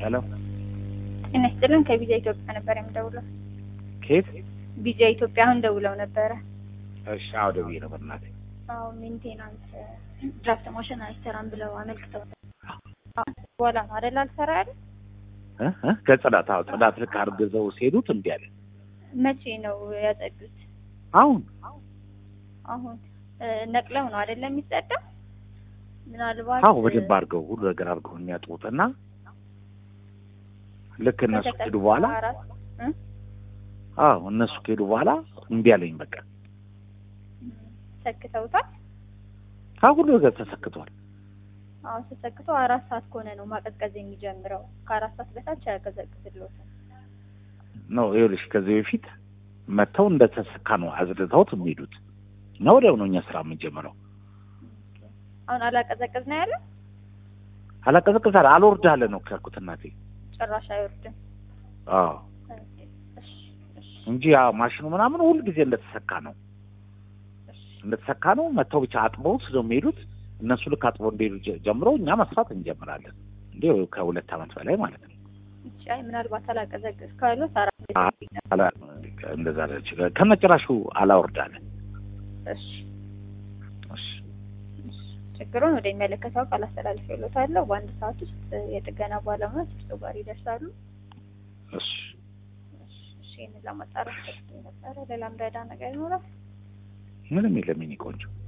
ሄሎ ጤና ይስጥልን። ከቪዛ ኢትዮጵያ ነበር የምደውለው። ከየት? ቪዛ ኢትዮጵያ አሁን ደውለው ነበረ። እሺ አዎ ደውዬ ነበር እናቴ። አዎ ሜንቴናንስ ድራፍት ማሽን አይሰራም ብለው አመልክተው በኋላ ነው አይደል አልሰራ ያለ። እ እ ከጽዳት አዎ ጽዳት ልክ አርግዘው ሲሄዱት እምቢ አለ። መቼ ነው ያጸዱት? አሁን አሁን እ ነቅለው ነው አይደለም የሚጸዳው? ምናልባት አዎ በደንብ አድርገው ሁሉ ነገር አድርገው የሚያጥቡት እና ልክ እነሱ ከሄዱ በኋላ እ አዎ እነሱ ከሄዱ በኋላ እምቢ አለኝ በቃ። ሰክተውታል። አዎ ሁሉ ነገር ተሰክቷል። አዎ ተሰክቶ አራት ሰዓት ከሆነ ነው ማቀዝቀዝ የሚጀምረው። ከአራት ሰዓት በታች አያቀዘቅዝልዎትም። ነው ይኸውልሽ ከዚህ በፊት መጥተው እንደተሰካ ነው አዝርተውት የሚሄዱት እና ወዲያው ነው እኛ ስራ የምንጀምረው። አሁን አላቀዘቅዝ ነው ያለ አላቀዘቅዝ አለ አልወርድ አለ ነው ያልኩት እናቴ። ጭራሽ አይወርድም። አዎ እሺ እሺ እንጂ ያ ማሽኑ ምናምን ሁል ጊዜ እንደተሰካ ነው እሺ እንደተሰካ ነው። መጥተው ብቻ አጥበውት ነው የሚሄዱት። እነሱ ልክ አጥበው እንደሄዱ ጀ- ጀምሮ እኛ መስራት እንጀምራለን። እንዴ ከሁለት ዓመት በላይ ማለት ነው። እሺ አይ ምናልባት አላቀዘቅዝ ካሉት አራት አላ- እንደዛ አለች። ከነጭራሹ አላወርዳለ። እሺ እሺ እሺ ችግሩን ወደ የሚመለከተው አካል አስተላልፌልዎታለሁ። በአንድ ሰዓት ውስጥ የጥገና ባለሙያዎች እርስዎ ጋር ይደርሳሉ። እሺ እሺ እሺ ይህንን ለማጣራት ፈልጌ ነበረ። ሌላም ረዳ ነገር ይኖራል? ምንም የለም የእኔ ቆንጆ።